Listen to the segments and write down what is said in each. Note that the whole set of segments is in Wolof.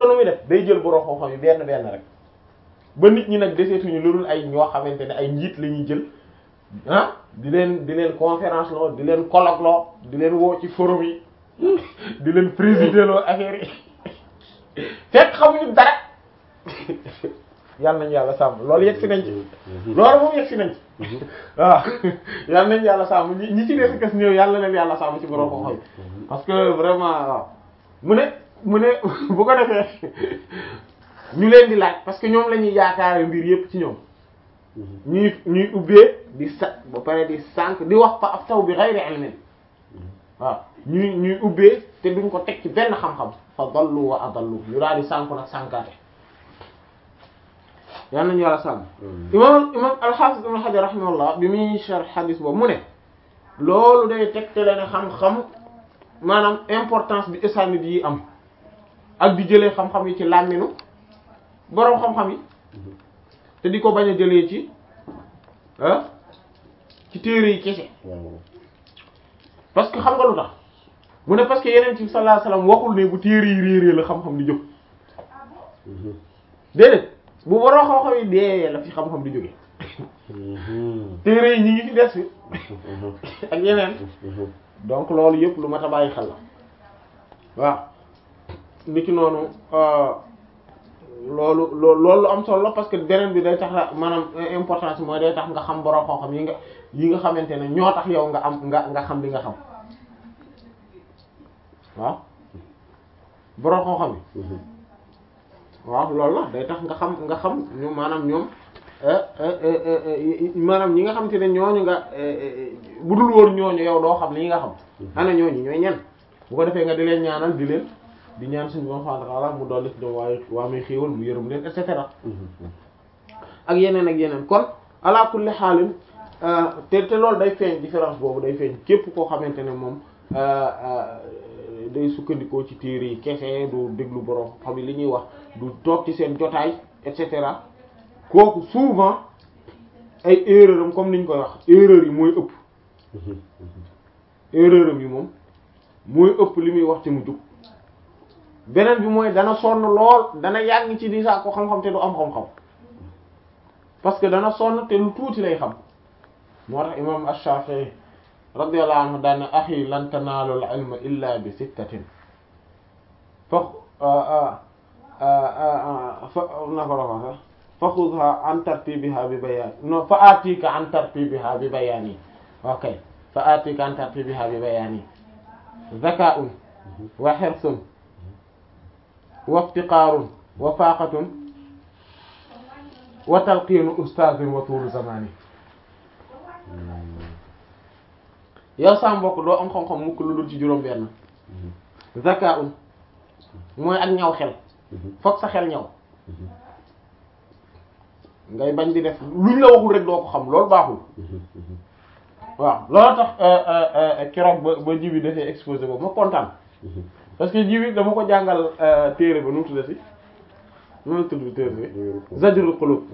nu muy def day jël borom xam-xam yi benn benn rek ba nit ñi nag deseetuñu lu dul ay ñoo xamante ne ay njiit la ñuy jël ah di leen di leen conférence loo di leen colloque loo di leen woo ci forum yi di leen présider loo affaire yi fekk xamuñu dara yàlla nañu yàlla sàmm loolu yegg si nañ ci loolu moom yegg si nañ ci waaw yàlla nañu yàlla sàmm ñi ñi ci des kas néew yàlla leen yàlla sàmm ci borom xam-xam parce que vraiment waaw mu ne mu ne bu ko defee ñu leen di laaj parce que ñoom la ñuy yaakaare mbir yépp ci ñoom ñuy ñuy ubbee di sa ba pare di sànq di wax fa af taw bi ghayri ilmin waaw ñuy ñuy ubbee te duñ ko teg ci benn xam-xam fa dallu wa adallu ñu daal di sànku nag sànkaate yal nañu yàlla sànq imam imam al-Hafiz ibn Hajar rahimahullah bi muy sharh hadith boobu mu ne loolu day tegtale ne xam-xam maanaam importance bi isanid yi am ak di jëlee xam-xam yi ci làmminu boroom xam-xam yi te di ko bañ a jëlee ci ah ci téere yi kese parce que xam nga lu tax mu ne parce que yeneen ci sallallahu alayhi wasallam waxul ne bu téere yi réerée la xam-xam di jóg déedéet bu boroom xam-xam yi dee la fi xam-xam di jóge téere yi ñi ngi fi des fi ak yeneen donc loolu yëpp lu mat a bàyyi xel la waaw niki noonu loolu loolu lu am solo la parce que beneen bi day tax la maanaam importance mooy day tax nga xam borom xam-xam yi nga yi nga xamante ne ñoo tax yow nga am nga nga xam li nga xam waaw borom xam-xam yi waaw loolu la day tax nga xam nga xam ñu maanaam ñoom maanaam ñi nga xamante ne ñooñu nga bu dul woon ñooñu yow doo xam li nga xam ana ñooñu ñooy ñen bu ko defee nga di leen ñaanal di leen di ñaan suñu borom subhanahu wa ta'ala mu dolli ci ñoom waaye waa muy xéewal mu yërëm leen et cetera ak yeneen ak yeneen kon ala kulli xaalin te te loolu day feeñ différence boobu day feeñ képp koo xamante ne moom day sukkandikoo ci téere yi kese du déglu borom xam li ñuy wax du toog ci seen jotaay et cetera kooku souvent ay erreur am comme niñ koy wax erreur yi mooy ëpp erreur am yi moom mooy ëpp li muy wax ci mu jug beneen bi mooy dana sonn lool dana yàgg ci di saa ko xam-xam te du am xam-xam parce que dana sonn te lu tuuti lay xam moo tax imam Ash-Shafi'i radiyallahu anhu daan ne axi lan tanaalu al-ilma illa bi sittatin fa fa na ko la wax fa xudha an tartibiha bi bayaan non fa atika an tartibiha bi bayaani ok fa atika an tartibiha bi bayaani zaka'un wa hirsun wa iftiqaarun wa faaqatun wa talqiinu ustaazin wa tuulu zamaani yow sa mbokk doo am xam-xam mukk lu dul ci juróom-benn zaka'un mooy ak ñaw xel fokk sa xel ñaw ngay bañ di def luñ la waxul rek doo ko xam loolu baaxul waaw loolu tax keroog ba ba jibi dafay exposé boobu ma kontaan parce que jibi dama ko jàngal téere ba nu mu tuddati nu mu tudd téere bi Zajrul Qulub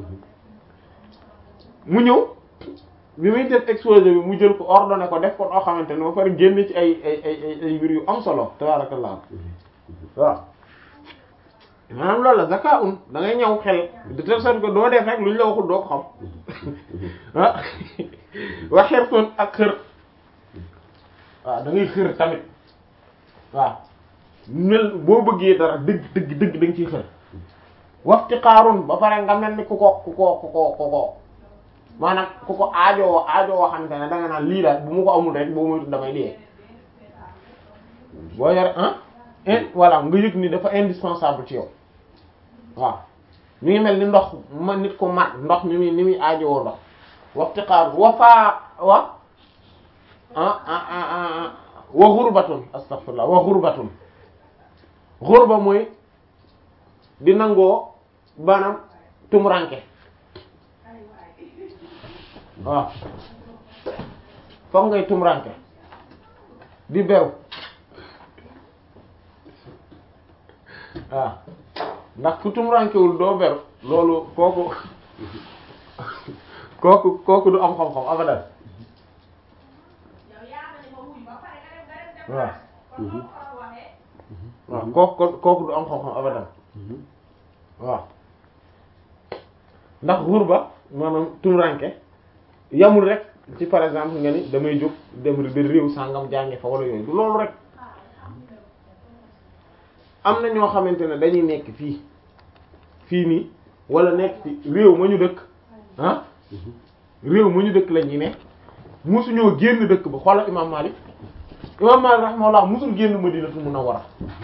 mu ñëw bi muy def exposé bi mu jël ko ordonné ko def ko noo xamante ne ba pare génn ci ay ay ay ay mbir yu am solo tabarakallah waaw maanaam loolu la zaka un da ngay ñëw xel de telle sorte que doo def rek lu ñu la waxul doo ko xam ah wa xirtun ak xër waaw da ngay xër tamit waaw mel boo bëggee dara dëgg dëgg dëgg da nga ciy xër waxti xaarun ba pare nga mel ni ku ko ku ko ku ko ku ko maanaam ku ko aajoo aajoo xamante ne da nga naan lii daal bu mu ko amul rek boo moytu damay dee boo yore ah in voilà nga yëg ni dafa indispensable ci yow waaw mi ngi mel ni ndox ma nit ko mat ndox mi muy ni muy aajowoo ndox waxti xaar wa faa wa ah ah ah wa xurbatun astaghfirullah wa xurbatun xurba mooy di nangoo maanaam tumuranke waaw foog ngay tumuranke di beru waaw ndax ku tumurankewul doo beru loolu kooku kooku kooku du am xam-xam abadan waaw waaw kooku kooku du am xam-xam abadan waaw ndax xurba maanaam tumuranke yamul rek ci par exemple nga ni damay jóg dem ba réew sàngam jànge fa wala yooyu du loolu rek am na ñoo xamante ne dañuy nekk fii fii nii wala nekk ci réew ma ñu dëkk ah réew ma ñu dëkk la ñuy ne musuñoo génn dëkk ba xoolal imam Malik imam Malik rahimahullah musul génn Madinatul Munawwara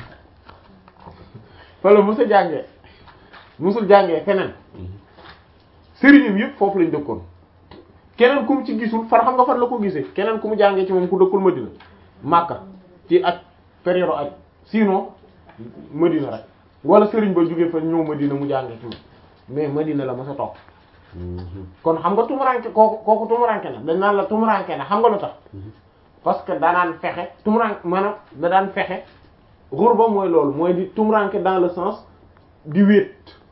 fala musa jàngee musul jàngee feneen sëriñam yëpp foofu lañ dëkkoon keneen ku mu ci gisul far xam nga fan la ko gisee keneen ku mu jàngee ci moom ku dëkkul Madina Makka ci ak période ak sinon Madina rek wala sëriñ ba jógee fa ñëw Madina mu jàngee ci moom mais Madina la ma sa toog kon xam nga tumuranke kooku kooku tumuranke na dañ naan la tumuranke na xam nga lu tax parce que danaan fexe tumuranke maanaam da daan fexe xurba mooy loolu mooy di tumuranke dans le sens di wéet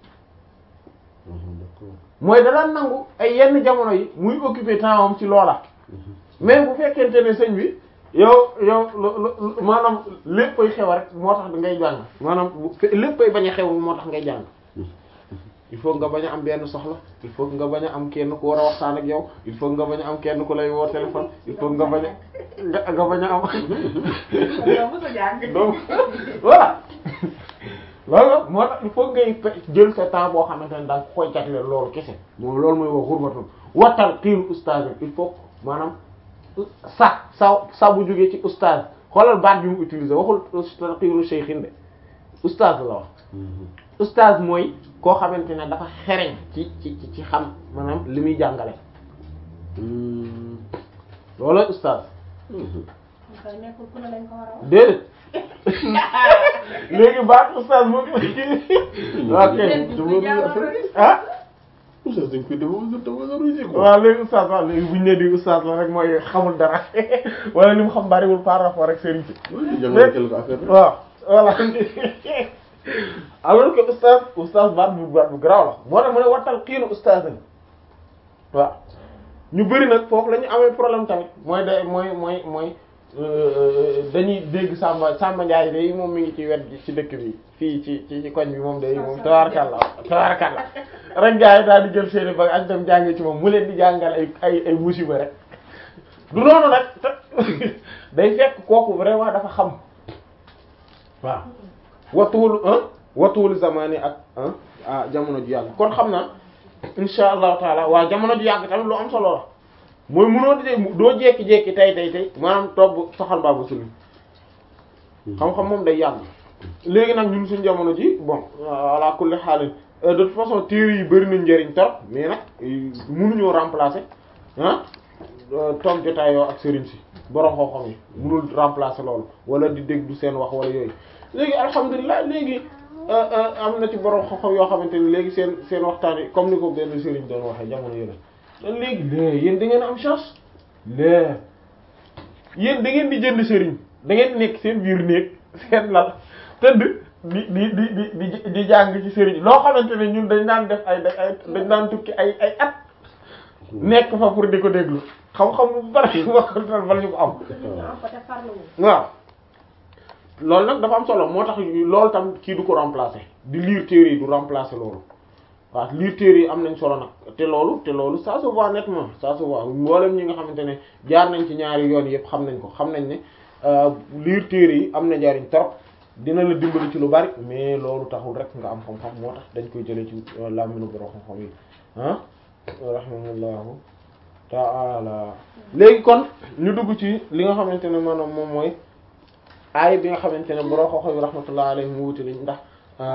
mooy da daan nangu ay yenn jamono yi muy occuper temps am ci loola mais bu fekkente ne sëñ bi yow yow maanaam léppay xew rek moo tax ngay jàng maanaam léppay bañ a xew moo tax ngay jàng il faut nga bañ a am benn soxla il faut nga bañ a am kenn ku war a waxtaan ak yow il faut nga bañ a am kenn ku lay woo téléphone il faut nga bañ a nga nga bañ a am donc voilà loolu moo tax il faut ngay jël sa temps boo xamante ne da nga koy jagleel loolu kese moom loolu mooy wax xurbatul wattal xiiru ustaaz il faut maanaam sa sa sa bu jógee ci ustaaz xoolal baat bi mu utiliser waxul xiiru shaykhin de ustaaz la wax ustaaz mooy koo xamante ne dafa xereñ ci ci ci xam maanaam li muy jàngale loolu ustaaz déedéet léegi baat ustaaz moo ok ah oustaz dañ koy dafa dafa valoriser quoi. waaw léegi ustaaz waaw léegi buñu ne di ustaaz la rek mooy xamul dara wala li mu xam bariwul par rapport ak sëriñ si waaw jàngale quelque affaire rek. waaw voilà alors que ustaaz ustaaz baat bu baat bu garaaw la moo tax mu ne wattal xiinu ustaaz waaw ñu bëri nag foofu la ñu amee problème tamit mooy de mooy mooy mooy dañuy dégg Samba Samba Ndiaye day moom mi ngi ci wet gi ci dëkk bi fii ci ci ci koñ bi moom day moom tabaarkalla tabaarkalla rek gars yi daal di jël seeni bag ak dem jàngi ci moom mu leen di jàngal ay ay ay musiba rek du noonu nag day fekk kooku vraiment dafa xam waaw watuwul ah watuwul zamani ak ah jamono ju yàgg kon xam naa insha allahu taala waaw jamono ju yàgg tamit lu am solo la mooy mënoo di doo jekki-jekki tey tey tey maanaam toog saxal baabu sulu xam-xam moom day yàgg léegi nag ñun suñu jamono ji bon ala kulli xaalin de toute façon téere yi bëri nañ njëriñ trop mais nag mënuñoo remplacer ah toog jotaayoo ak sëriñ si borom xam-xam yi mënul remplacer loolu wala di dégg du seen wax wala yooyu léegi alhamdulilah léegi am na ci borom xam-xam yoo xamante ni léegi seen seen waxtaan yi comme ni ko benn sëriñ doon waxee jamono yële dan léegi lée yéen da ngeen am chance lée yéen da ngeen di jënd sëriñ da ngeen nekk seen biir néeg seen lal tëdd di di di di di di jàng ci sëriñ loo xamante ne ñun dañ daan def ay ay dañ daan tukki ay ay at nekk fa pour di ko déglu xam-xam bu bari waxal bala ñu ko am waaw loolu nag dafa am solo moo tax loolu tam kii du ko remplacer di lire téere yi du remplacer loolu waaw lire téere yi am nañ solo nag te loolu te loolu ça se voit nettement ça se voit mboolem ñi nga xamante ne jaar nañ ci ñaari yoon yëpp xam nañ ko xam nañ ne lire téere yi am na njariñ trop dina la dimbali ci lu bari mais loolu taxul rek nga am xam-xam moo tax dañ koy jëlee ci làmmiñu borom xam-xam yi ah rahimahullahu ta'ala léegi kon ñu dugg ci li nga xamante ne maanaam moom mooy aay bi nga xamante ne borom xam-xam yi rahmatullah alayhi mu wuti liñ ndax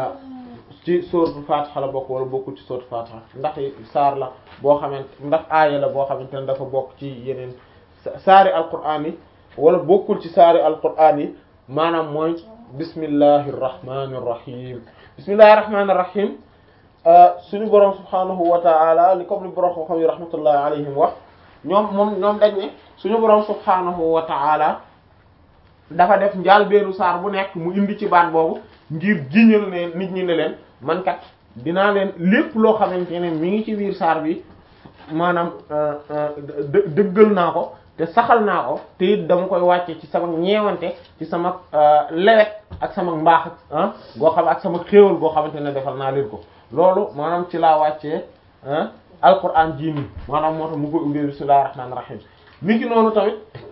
ci sóoratul Fatiha la bokk wala bokkul ci sóoratul Fatiha ndax saar la boo xamante ndax aaya la boo xamante ne dafa bokk ci yeneen saari alquraan yi wala bokkul ci saari alquraan yi maanaam mooy bismillahi irrahmani irrahim bismillahi irrahmani irrahim suñu borom subhanahu wa ta'ala li comme li borom xam-xam yi rahmatullahi alayhim wax ñoom moom ñoom dañ ne suñu borom subhanahu wa ta'ala dafa def njaal beenu saar bu nekk mu indi ci baat boobu ngir giñal ne nit ñi ne leen man kat dinaa leen lépp loo xamante ne mi ngi ci biir saar bi maanaam dë dëggal naa ko te saxal naa ko te it dama koy wàcce ci sama ñeewante ci sama lewet ak sama mbaax ah goo xam ak sama xéewal goo xamante ne defal naa leen ko loolu maanaam ci laa wàccee ah alquran jii nii maanaam moo tax mu koy ubbee bismillahir rahmanir rahim ni ki noonu tamit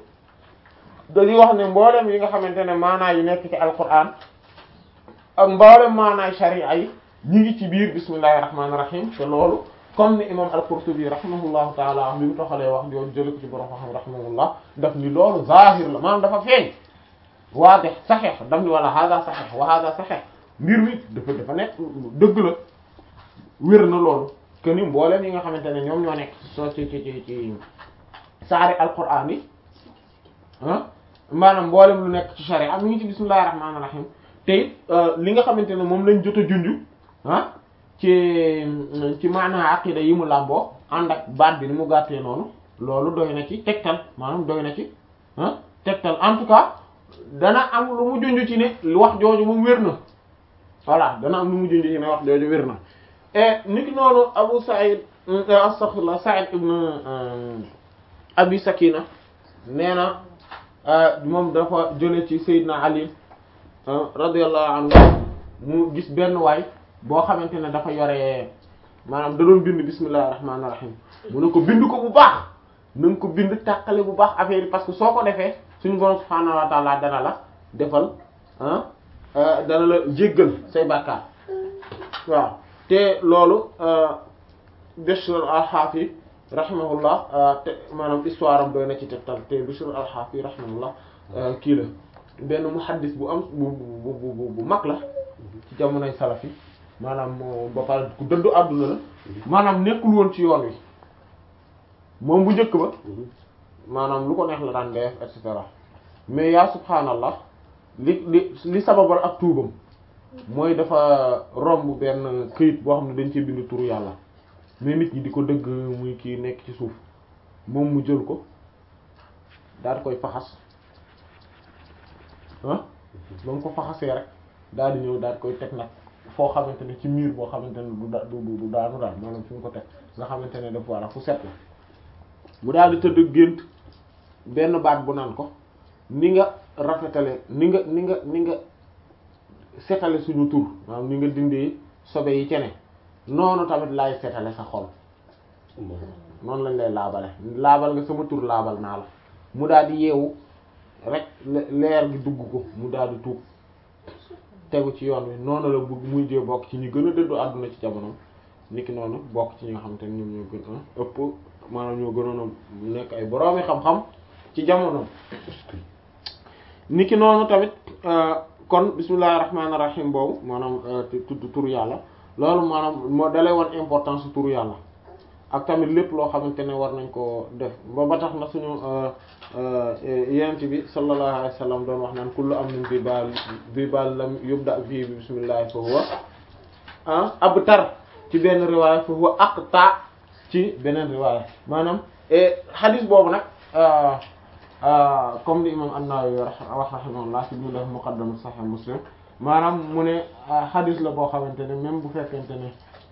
dañuy wax ne mboolem yi nga xamante ne maanaa yi nekk ci alquran ak mboolem maanaay sharia yi ñi ngi ci biir bismillahir rahmanir rahim te loolu comme ni imam al-Qurtubi rahimahullahu taala bi mu toxalee wax jooju jële ko ci borom xam rahimahullah daf ni loolu zahir la maanaam dafa feeñ waadih saxeex daf ni wala hada saxeex wa hada saxeex mbir mi dafa dafa nekk dëgg la wér na loolu que ni mboolem yi nga xamante ne ñoom ñoo nekk soo ci ci ci ci saari alquran yi ah maanaam mboolem lu nekk ci sharia mi ngi ci bismillahir rahmanir rahim te it li nga xamante ne moom lañ jot a junj ah ci ci maanaa aqida yi mu làmboo ànd ak baat bi ni mu gàttee noonu loolu doy na ci tegtal maanaam doy na ci ah tegtal en tout cas dana am lu mu junj ci ne wax jooju moom wér na voilà dana am lu mu junj ci ne wax jooju wér na et niki noonu Abu Sa'id astaghfirullah Sa'id ibn Abi Sakina nee na moom dafa jële ci Seydina Ali radiyallahu anhu mu gis benn waay boo xamante ne dafa yore maanaam da doon bind bismillahir rahmanir rahim mu ne ko bind ko bu baax na nga ko bind tàqale bu baax affaire yi parce que soo ko defee suñu borom subhaanahu wa ta'ala dana la defal ah dana la jéggal say bàkkaar waaw te loolu Bishr al-Hafi rahimahullah te maanaam histoire am doy na ci tegtal te Bishr al-Hafi rahimahullah kii la benn muhaddis bu am bu bu bu bu mag la ci jamonoy salafi maanaam ba pare ku dëddu àdduna la maanaam nekkul woon ci yoon wi moom bu njëkk ba maanaam lu ko neex la daan def et cetera mais yaa subhaanallah li li li sababal ak tuubam mooy dafa romb benn këyit boo xam ne dañ ci bind turu yàlla mais nit ñi di ko dëgg muy kii nekk ci suuf moom mu jël ko daal di koy faxas ah ba mu ko faxasee rek daal di ñëw daal di koy teg nag foo xamante ne ci miir boo xamante ne du da du du daanu daal maanaam fi mu ko teg nga xamante ne dafa walla fu set la mu daal di tëdd gént benn baat bu naan ko ni nga rafetale ni nga ni nga ni nga setale suñu tur maanaam ni nga dindee sobe yi cene noonu tamit laay setale sa xol noonu lañ lay laabale laabal nga sama tur laabal naa la mu daal di yeewu rek leer gi dugg ko mu daal di tuub tegu ci yoon wi noonu la bëgg muy jee bokk ci ñu gën a dëddu àdduna ci jamono niki noonu bokk ci ñi nga xamante ne ñoom ñoo gën a ëpp maanaam ñoo gënoon a nekk ay boroomi xam-xam ci jamono niki noonu tamit kon bismillahir rahmanir rahim boobu maanaam tudd turu yàlla loolu maanaam moo dalay wan importance su turu yàlla ak tamit lépp loo xamante ne war nañ ko def ba ba tax na suñu yent bi sallallahu alayhi wa sallam doon wax naan kullu amrin bi baal bi baal lam yubda fii bi bismillah fa huwa ah abtar ci benn riwaaya fa huwa aqta ci beneen riwaaya maanaam hadith boobu nag comme ni imam an-Nawawi wax rahimahullah ci bu def muqaddam sahih muslim maanaam mu ne hadith la boo xamante ne même bu fekkente ne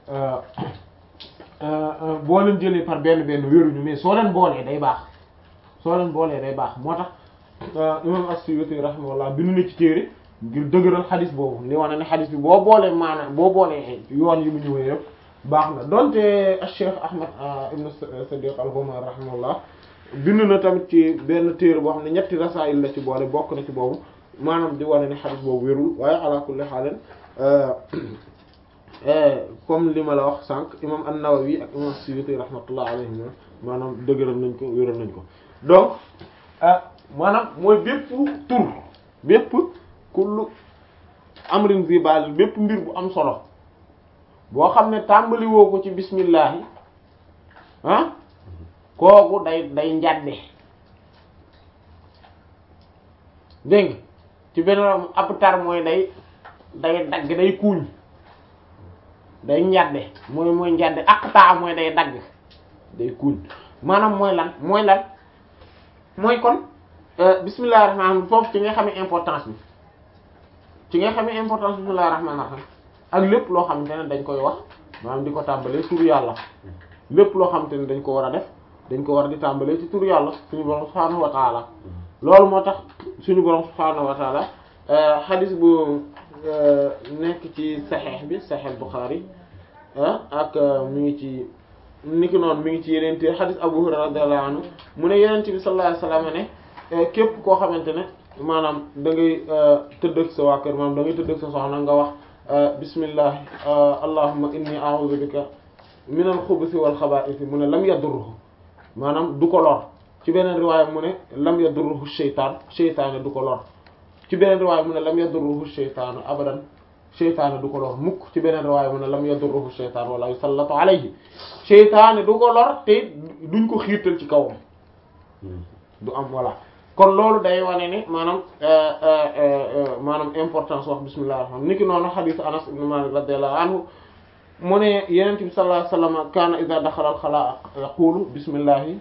boo leen jëlee par benn benn wéruñu mais soo leen boolee day baax soo leen boolee day baax moo tax imam as-Suyuti rahimahullah bindu na ci téere ngir dëgëral xadis boobu li wane ne xadis bi boo boolee maanaam boo boolee yoon yi mu ñëwee yëpp baax na donte Cheikh Ahmad ibn Sadiq al-Ghumar rahimahullah bind na tamit ci benn téere boo xam ne ñetti rasaayil la ci boole bokk na ci boobu maanaam di wane ne xadis boobu wérul waaye ala kulli haal comme li ma la wax sànq imam an-Nawawi ak imam Suyuti rahmatullah alayhim maanaam dëgëral nañ ko wéral nañ ko donc maanaam mooy bépp tur bépp kullu amrin bi baal bépp mbir bu am solo boo xam ne tàmbali woo ko ci bismillahi ah kooku day day njadde dégg nga ci beneen ab tar mooy day day dagg day kuuñ day njadde mooy mooy njadde ak taa mooy day dagg day kuuñ maanaam mooy lan mooy lan mooy kon bismillahir rahmanir rahim foofu ci nga xamee importance bi ci nga xamee importance bismillahir rahmanir rahim ak lépp loo xamante ne dañ koy wax maanaam di ko tàmbalee turu yàlla lépp loo xamante ne dañ ko war a def dañ ko war di tàmbalee ci turu yàlla suñu borom subhaanahu wa taala loolu moo tax suñu borom subhaanahu wa taala xadis bu nekk ci saxeex bi saxeex Bukhari ak mi ngi ci niki noonu mi ngi ci yeneen te xadis Abu Hurayra radiyallahu anhu mu ne Yonent bi sallallahu alayhi wasallam ne képp koo xamante ne maanaam da ngay tëdd ak sa waa kër maanaam da ngay tëdd ak sa soxna nga wax bismillah allahumma inni a'udhu bika min al-khubuthi wal khaba'ith mu ne lam yadurruhu maanaam du ko lor ci beneen riwaaya mu ne lam yadurruhu shaytaan shaytaane du ko lor ci beneen riwaaya mu ne lam yadurruhu shaytaanu abadan shaytaane du ko lor mukk ci beneen riwaaya mu ne lam yadurruhu shaytaan wala yusallatu alayhi shaytaane du ko lor te duñ ko xiirtal ci kawam du am voilà kon loolu day wane ne maanaam maanaam importance wax bismillah rahmaan niki noonu xadiis Anas ibn Malik radiyallahu anhu mu ne Yonent bi sallallahu alayhi wa sallam kaana idha daxala al-xalaa yaqulu bismillahi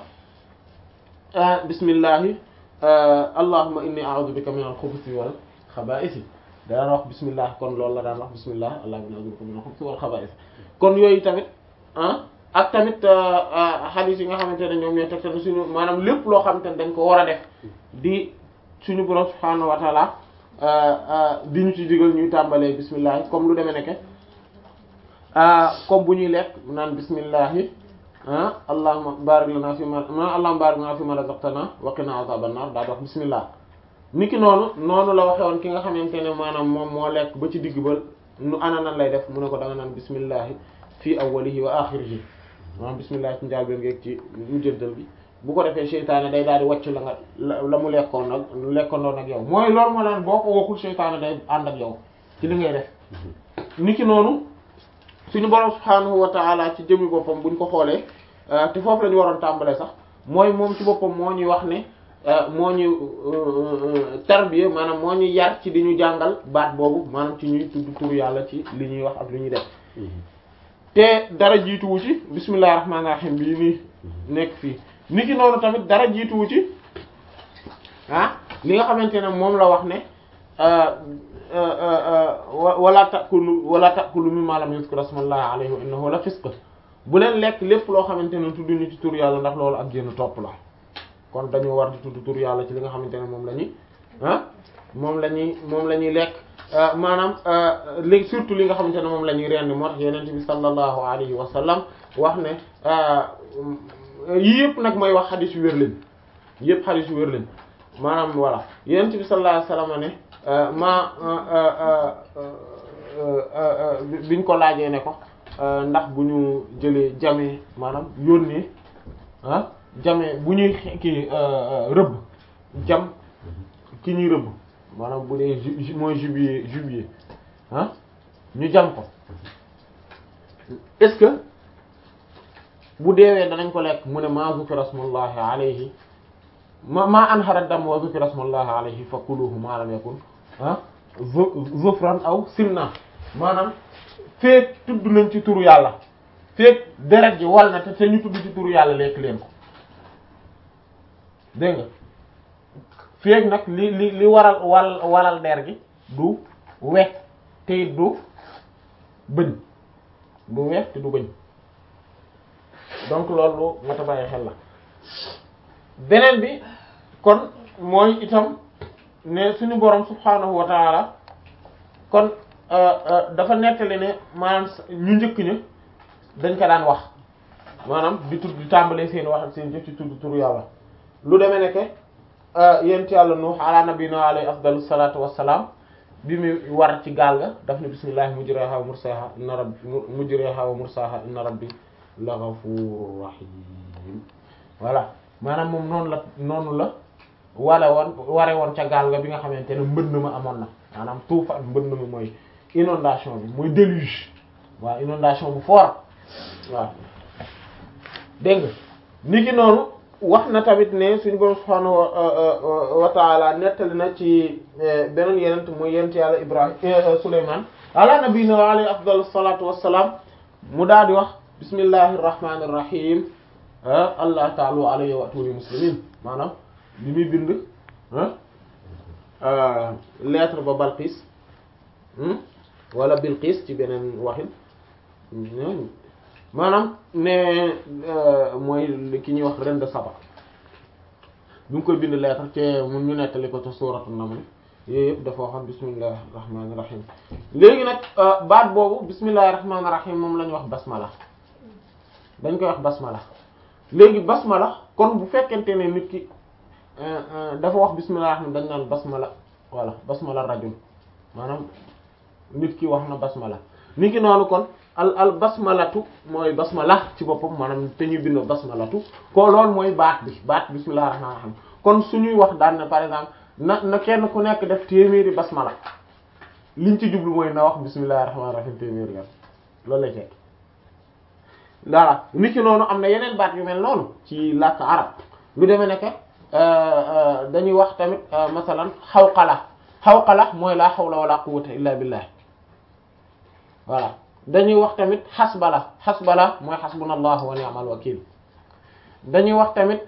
bismillahi allahumma inni a'udhu bika min al-khubuthi wal khaba'ith daan wax bismillah kon loolu la daan wax bismillah allahumma inni a'udhu bika min al-khubuthi wal khaba'ith kon yooyu tamit ak tamit hadith yi nga xamante ne ñoom ñooy tegtal suñu maanaam lépp loo xamante ne dañ ko war a def di suñu borom subhaanahu wa ta'ala di ñu ci digal ñuy tàmbalee bismillah comme lu demee nekke comme bu ñuy lekk naan bismillahi ah allahumma barik lana fi ma allahumma barik lana fi ma razaqtana wa qina azaban nar daa di wax bismillah niki noonu noonu la waxe woon ki nga xamante ne maanaam moom moo lekk ba ci digg ba nu ana nan lay def mu ne ko da nga naan bismillahi fii awwalihi wa axirihi maanaam bismillah ci njaal ben ngeeg ci mujjantal bi bu ko defee seytaane day daal di wàcc la nga la mu lekkoon nag lekkoondoon ak yow mooy loolu moo laan boo ko waxul seytaane day ànd ak yow ci li ngay def niki noonu suñu borom subhaanahu wa ta'ala ci jëmmi boppam buñ ko xoolee te foofu la ñu waroon tàmbalee sax mooy moom ci boppam moo ñuy wax ne moo ñu tarbiya maanaam moo ñuy yar ci di ñu jàngal baat boobu maanaam ci ñuy tudd tur yàlla ci li ñuy wax ak li ñuy def te dara jiituwu ci bismillahir rahmanir rahim bii nii nekk fii niki noonu tamit dara jiituwu ci ah li nga xamante ne moom la wax ne wala takulu wala takulu mimma lam yuzkar ismullahi alayhi wa innahu la fisq bu leen lekk lépp loo xamante ne tudd ñu ci tur yàlla ndax loolu ak génn topp la kon dañoo war di tudd tur yàlla ci li nga xamante ne moom la ñuy ah moom la ñuy moom la ñuy lekk maanaam li surtout li nga xamante ne moom la ñuy rendi moo tax yeneen bi sallallahu alayhi wa sallam wax ne yii yëpp nag mooy wax xadis yu wér lañ yëpp xadis yu wér lañ maanaam voilà yeneen bi sallallahu alayhi wa sallam ne ma biñ ko laajee ne ko ndax bu ñu jëlee jamee maanaam yónnee ah jamee bu ñuy kii rëbb jam ki ñuy rëbb maanaam bu dee ju mooy jubilé jubilé ah ñu jam ko est-ce que bu deewee danañ ko lekk mu ne ma zukira smullahi alayhi ma ma anhara dam wa zukira smullahi alayhi fa kuluhu ma lam yakun ah zufran aw simna maanaam feek tudd nañ ci turu yàlla feek deret ji wal na te te ñu tudd ci turu yàlla lekk leen ko dégg nga feek nag li li li waral wal walal der gi du wex te du bëñ du wex te du bëñ donc loolu nga ta bàyyi xel la beneen bi kon mooy itam ne suñu borom subhaanahu wa taala kon dafa nettali ne maanaam ñu njëkk ña dañ ko daan wax maanaam di tudd di tàmbalee seen wax ak seen jëf ci tudd turu yàlla lu demee ne que yent yàlla nuux ala nabina alayhi afdalu salatu wassalaam bi mu war ci gaal ga daf ne bismillahi mujriha wa mursaha inna rabbi mujriha wa mursaha inna rabbi la ghafurur rahim voilà maanaam moom noonu la noonu la wale woon ware woon ca gaal ga bi nga xamante ne mbënd ma amoon na maanaam tuufa mbënd mi mooy inondation bi mooy déluge waaw inondation bu fort waaw dégg nga ni ki noonu wax na tamit ne suñu borom subhaanahu wa ta'ala nettali na ci beneen yenent mooy yent yàlla ibrahim suleyman ala nabiyina wa alayhi afdalu salatu wassalam mu daal di wax bismillahir rahmanir rahim allah ta'ala alayhi wa atuni muslimin maanaam li muy bind lettre ba Balqis wala Bilqis ci beneen waxin maanaam ne mooy ki ñuy wax reine de Saba bi mu koy bind lettre te mun ñu nettali ko ca suuratu Naml yooyu yëpp dafa waxoon bismillahir rahmanir rahim léegi nag baat boobu bismillahir rahmanir rahim moom la ñu wax basmala dañ koy wax basmala léegi basmala kon bu fekkente ne nit ki dafa wax bismillahir rahman dañ naan basmala voilà basmala rajul maanaam nit ki wax na basmala nit ki noonu kon al al basmalatu mooy basmala ci boppam maanaam te ñuy bind basmalatu ko loolu mooy baat bi baat bismillahir rahmanir rahim kon suñuy wax daan na par exemple na na kenn ku nekk def téeméeri basmala liñ ci jublu mooy na wax bismillahir rahmanir rahim téeméeri yoon loolu lay tekk voilà nit ki noonu am na yeneen baat yu mel noonu ci làkk arab lu demee nekk dañuy wax tamit masalan xawqala xawqala mooy laa hawla wala quwwata illa billah voilà dañuy wax tamit xasbala xasbala mooy xasbunallahu wa ni'mal wakil dañuy wax tamit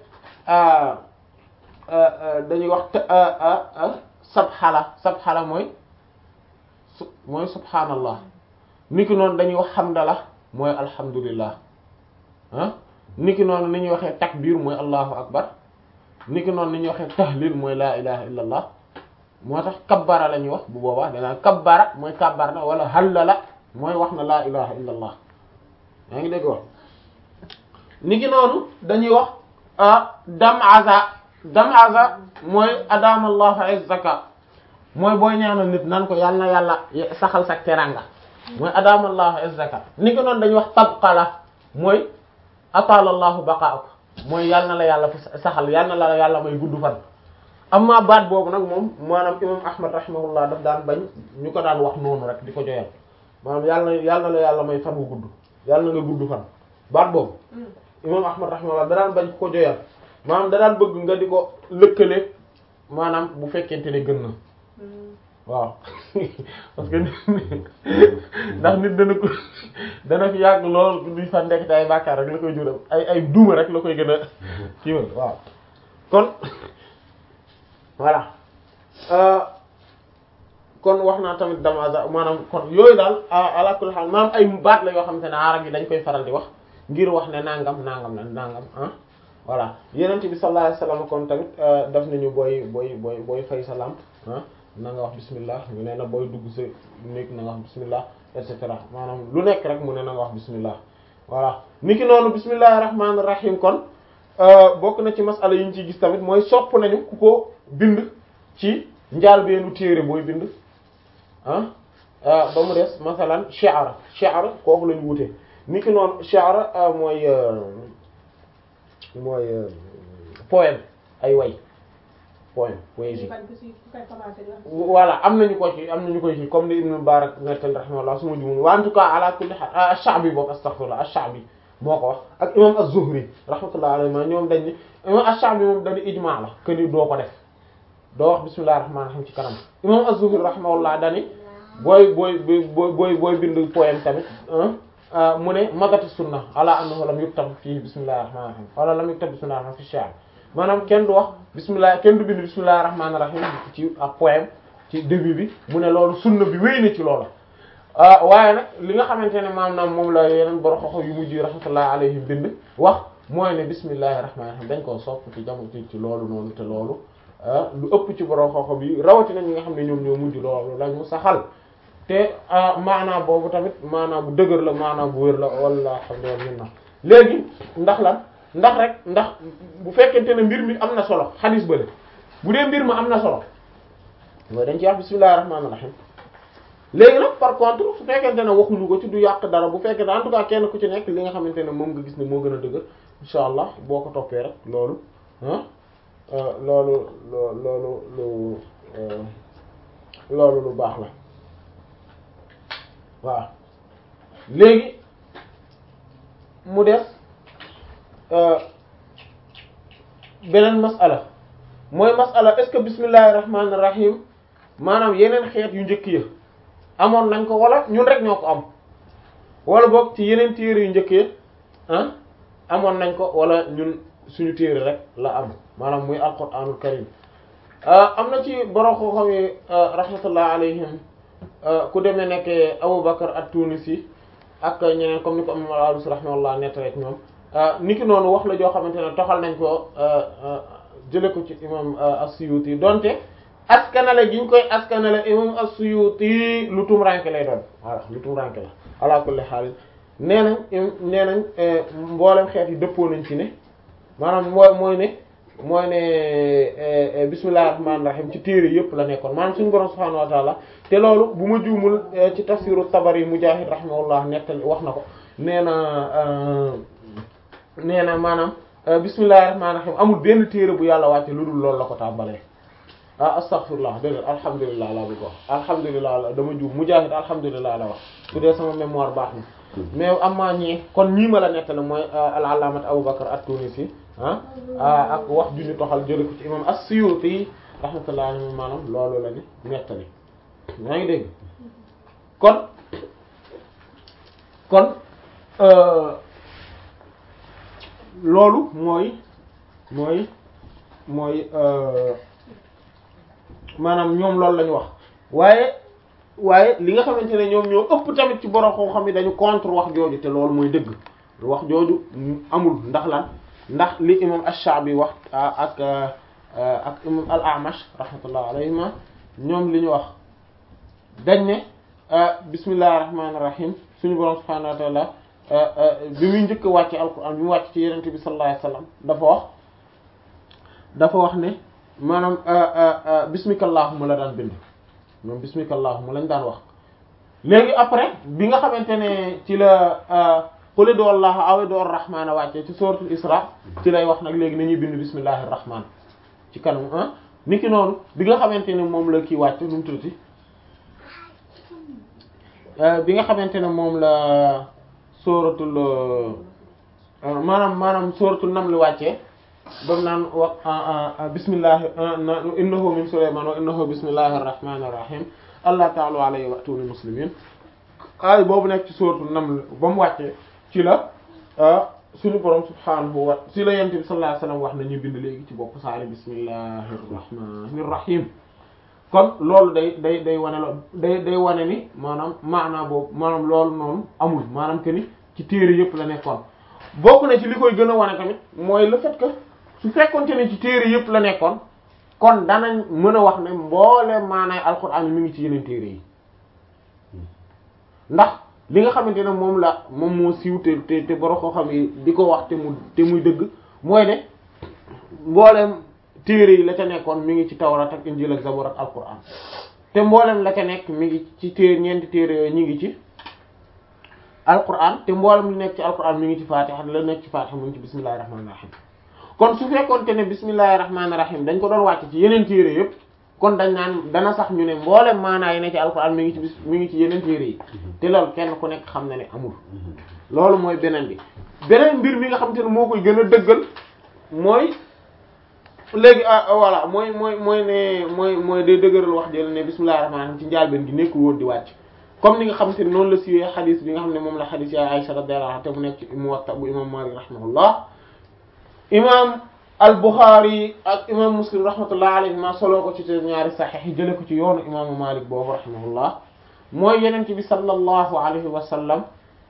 dañuy wax sabxala sabxala mooy su mooy subhaanallah niki noonu dañuy wax xamdala mooy alhamdulillah ah niki noonu ni ñuy waxee takbir mooy allahu akbar niki noonu ni ñuy waxee tahlil mooy laa ilaha illa allah moo tax kabbara la ñuy wax bu boobaa danaa kabbara mooy kabbar na wala hallala mooy wax na laa ilaha illa allah yaa ngi dégg wax niki noonu dañuy wax damaza damaza mooy adama allahu izzaka mooy booy ñaanal nit nan ko yàlla na yàlla saxal sa teranga mooy adama allahu izzaka niki noonu dañuy wax tabqala mooy atala allahu baqaak mooy yàlla na la yàlla saxal yàlla na la yàlla may gudd fan amma baat boobu nag moom maanaam imam ahmad rahimahullah daf daan bañ ñu ko daan wax noonu rek di ko joyal maanaam yàlla yàlla na la yàlla may fan wu gudd yàlla na nga gudd fan baat boobu imam ahmad rahimahullah da daan bañ ko joyal maanaam da daan bëgg nga di ko lëkkale maanaam bu fekkente ne gën na waaw parce que ndax nit dana ko dana fi yàgg lool duñ fa nekk te ay bàkkaar rek la koy jural ay ay duuma rek la koy gën a kiiwal waaw kon voilà kon wax naa tamit damaza maanaam kon yooyu daal ala kulli haal maanaam ay baat la yoo xamante ne arab yi dañ koy faral di wax ngir wax ne nangam nangam la nangam ah voilà yeneen bi sallallahu alayhi wasallam kon tamit daf nañu booy booy booy booy fay sa lampe ah na nga wax bismillah ñu ne na booy dugg sa néeg na nga wax bismillah et cetera maanaam lu nekk rek mu ne na nga wax bismillah voilà niki noonu bismillahir rahmanir rahim kon bokk na ci masala yi ñu ciy gis tamit mooy sopp nañu ku ko bind ci njaal beenu téere booy bind ah ba mu des masalan shi'ra shi'ra kooku lañu wute niki noonu shi'ra mooy mooy poème ay way poème poésie voilà am nañu ko ci am nañu ko ci comme ni Ibn Mubarak nettal rahimahullah suma jumul wa en tout cas ala kulli hal ash-Sha'bi boobu astaghfirullah ash-Sha'bi moo ko wax ak imam az-Zuhri rahmatullah alayhi ma ñoom dañ ni imam ash-Sha'bi moom dañu ijma la que ni doo ko def doo wax bismillahir rahmanir rahim ci kanam imam az-Zuhri rahimahullah dani booy booy booy booy booy bind poème tamit mu ne madatu sunna ala annahu lam yuktab fii bismillahir rahmanir rahim wala lam yuktab bismillahir rahmanir rahim fi shi'r maanaam kenn du wax bismillah kenn du bind bismillahir rahmanir rahim ci ak poème ci début bi mu ne loolu sunna bi wéy na ci loolu waaye nag li nga xamante ne maanaam moom la yeneen borom xoxo yu mujj rahmatullahi alayhim bind wax mooy ne bismillahir rahmanir rahim dañ koo sopp ci jamono ci loolu noonu te loolu lu ëpp ci borom xoxo bi rawatina ñi nga xam ne ñoom ñoo mujj loolu lañu saxal te maanaam boobu tamit maanaam bu dëgër la maanaam bu wér la wala alhamdulillah léegi ndax lan ndax rek ndax bu fekkente ne mbir mi am na solo xadis bële bu dee mbir ma am na solo mooy dañ ci wax bismillahir rahmanir rahim léegi nag par contre su fekkente ne waxuñu ko ci du yàq dara bu fekkee ne en tout cas kenn ku ci nekk li nga xamante ne moom nga gis ne moo gën a dëgër insha allah boo ko toppee rek loolu ah loolu loolu lu loolu lu baax la waaw léegi mu def beneen masala mooy masala est-ce que bismillahir rahmanir rahim maanaam yeneen xeet yu njëkk ya amoon nañ ko wala ñun rek ñoo ko am wala boog ci yeneen téere yu njëkk ya ah amoon nañ ko wala ñun suñu téere rek la am maanaam muy alquranul karim am na ci borom xam-xam yi rahmatullah alayhim ku demee nekk Abu Bakr at-Tunisi ak ñeneen comme ni ko imam al-Alusi rahimahullah nett rek ñoom niki noonu wax la joo xamante ne toxal nañ ko jële ko ci imam as-Suyuti donte askanale gi ñu koy askanale imam as-Suyuti lu tumranke lay doon voilà lu tumranke la ala kulli haal nee nañ nee nañ mboolem xeet yi dëppoo nañ ci ne maanaam mooy mooy ne mooy ne bismillahir rahmanir rahim ci téere yëpp la nekkoon maanaam suñu borom subhanahu wa ta'ala te loolu bu ma juumul ci tafsiru Tabari Mujahid rahimahullah nettali wax na ko nee na nee na maanaam bismillahir rahmanir rahim amul benn téere bu yàlla wàcce lu dul loolu la ko tàmbalee ah astaghfirullah dégg alhamdulilah la bëgg wax alhamdulilah la dama juum Mujahid alhamdulilah la wax su dee sama mémoire baax na mais am maa ñee kon ñii ma la nettali mooy al-allaamat Abu Bakr at-Tunisi ah ak wax ju ñu toxal jële ko ci imam as-Suyuti rahmatullah alayhi maanaam loolu la ni nettali yaa ngi dégg kon kon loolu mooy mooy mooy maanaam ñoom loolu la ñu wax waaye waaye li nga xamante ne ñoom ñoo ëpp tamit ci borom koo xam ne dañu contre wax jooju te loolu mooy dëgg wax jooju amul ndax lan ndax li imam ash-Sha'bi wax ak ak imam al-A'mash rahmatullah alayhima ñoom li ñu wax dañ ne bismillahir rahmanir rahim suñu borom subhanahu wa ta'ala bi muy njëkk a wàcce alquran bi mu wàcc ci yenente bi sallallahu alayhi wasallam dafa wax dafa wax ne maanaam bismikallahumma la daan bind moom bismikallahumma lañ daan wax léegi après bi nga xamante ne ci la qul ud'u allaha aw ud'u ar-rahmana wàcce ci suratul isra ci lay wax nag léegi nañuy bind bismillahir rahman ci kanam ah niki noonu bi nga xamante ne moom la kii wàcc nu mu tuddati bi nga xamante ne moom la suratul maanaam maanaam suratul naml wàccee bam naan wax bismillahi innahu min sulayman wa innahu bismillahir rahmanir rahim allah ta'ala alayhi wa atuni muslimin ay boobu nekk ci suratul naml ba mu wàccee ci la suñu borom subhanahu wa ci la yent bi sallallahu alayhi wasallam wax na ñu bind léegi ci bopp saari bismillahir rahmanir rahim kon loolu day day day wane la day day wane ni maanaam maanaa boobu maanaam loolu noonu amul maanaam que ni ci téere yëpp la nekkoon bokk na ci li koy gën a wane tamit mooy le fait que su fekkonte ne ci téere yëpp la nekkoon kon danañ mën a wax ne mboole maanaay alxuraan mi ngi ci yeneen téere yi ndax li nga xamante ne moom la moom moo siiw te te te borom koo xam yi di ko wax te mu te muy dëgg mooy ne mboolem téere yi la ca nekkoon mi ngi ci tawrat ak injil ak zabur ak alxuraan te mboolem la ca nekk mi ngi ci téere ñeenti téere yooyu ñu ngi ci alquran te mboolem li nekk ci alquran mi ngi ci fatiha la nekk ci fatiha mu ngi ci bismillahir rahmanir rahim kon su fekkoonte ne bismillahir rahmanir rahim dañ ko doon wàcc ci yeneen téere yëpp kon dañ naan dana sax ñu ne mboolem maanaa yi ne ci alquran mi ngi ci bis mi ngi ci yeneen téere yi te loolu kenn ku nekk xam na ne amul loolu mooy beneen bi beneen mbir mi nga xam te ne moo koy gën a dëggal mooy léegi ah voilà mooy mooy mooy ne mooy mooy day dëgëral wax jël ne bismillahir rahmanir rahim ci njaalbeen gi nekkul woon di wàcc comme ni nga xam te ne noonu la siwee xadis bi nga xam ne moom la xadis ya Aisha radiyallahu anha te mu nekk ci Muwatta bu imam Malik rahimahullah imam al-Bukhari ak imam Muslim rahmatullah alayhi ma soloo ko ci te ñaari saxiix yi jële ko ci yoonu imaamu Malik boobu rahimahullah mooy yenente bi sallallahu alayhi wa sallam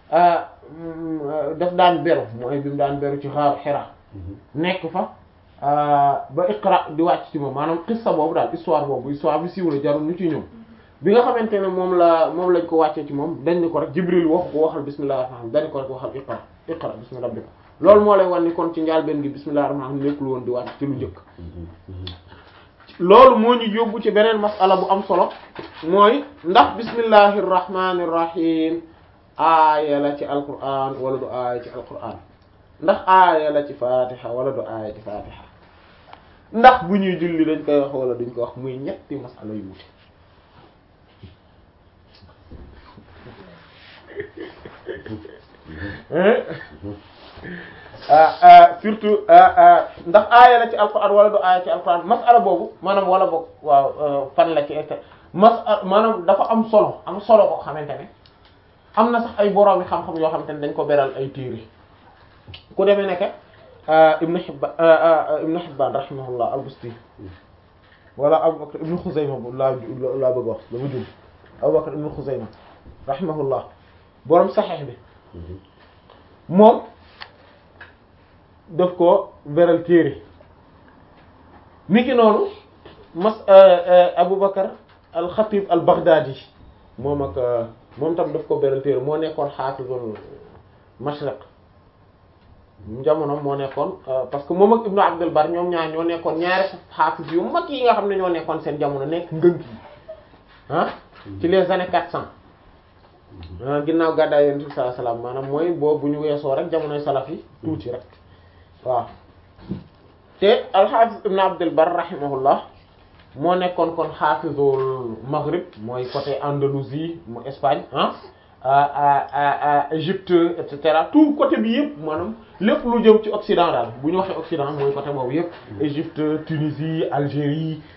daf daan beru mooy bi mu daan beru ci xaaru Hira nekk fa ba Iqra di wàcc ci moom maanaam qissa boobu daal histoire boobu histoire bi siiw la jarul ñu ci ñëw bi nga xamante ne moom la moom lañ ko wàccee ci moom dañ ni ko rek Jibril waxu ko waxal bismillahir rahmanir rahim dañ ko rek waxal iqra iqra bismi rabbika loolu moo lay wan ni kon ci njaalbeen gi bismillahir rahmanir rahim nekkul woon di wàcc ci lu njëkk loolu moo ñu yóbbu ci beneen masala bu am solo mooy ndax bismillahir rahmanir rahim aaya la ci alquran wala du aaya ci alquran ndax aaya la ci fatiha wala du aaya ci fatiha ndax bu ñuy julli dañ koy wax wala duñ ko wax muy ñetti masala yu wuute surtout ndax aaya la ci alquran wala du aaya ci alquran masala boobu maanaam wala boog waaw fan la ci masala maanaam dafa am solo am solo boo xamante ne am na sax ay boroomi xam-xam yoo xamante ne dañ ko beral ay téere ku demee nekk Ibn Hibban Ibn Hibban rahimahullah al-Busti wala Abu Bakr Ibn Khuzayma bu laa laa bëgg wax dama jum Abu Bakr Ibn Khuzayma rahimahullah borom saxeex bi moom daf ko beral téere niki noonu mas Aboubacar al-Khatib al-Baghdadi moom ak moom tam daf ko beral téere moo nekkoon xaafizul mashriq jamono moo nekkoon parce que moom ak Ibnu Abdul Bar ñoom ñaar ñoo nekkoon ñaari xaafiz yu mag yi nga xam ne ñoo nekkoon seen jamono nekk ngënk yi ah ci les années quatre cent ginnaaw gàddaay Yonent bi sallallahu alayhi wasallam maanaam mooy boobu bu ñu weesoo rek jamonoy salaf yi tuuti rek waaw te al-Hafiz Ibn Abdul Bar rahimahullah moo nekkoon kon xaafizul Maghrib mooy côté Andalousie mu Espagne ah Égypte et cetera tout côté bi yëpp maanaam lépp lu jëm ci Occident daal bu ñu waxee Occident mooy côté boobu yëpp Égypte Tunisie Algérie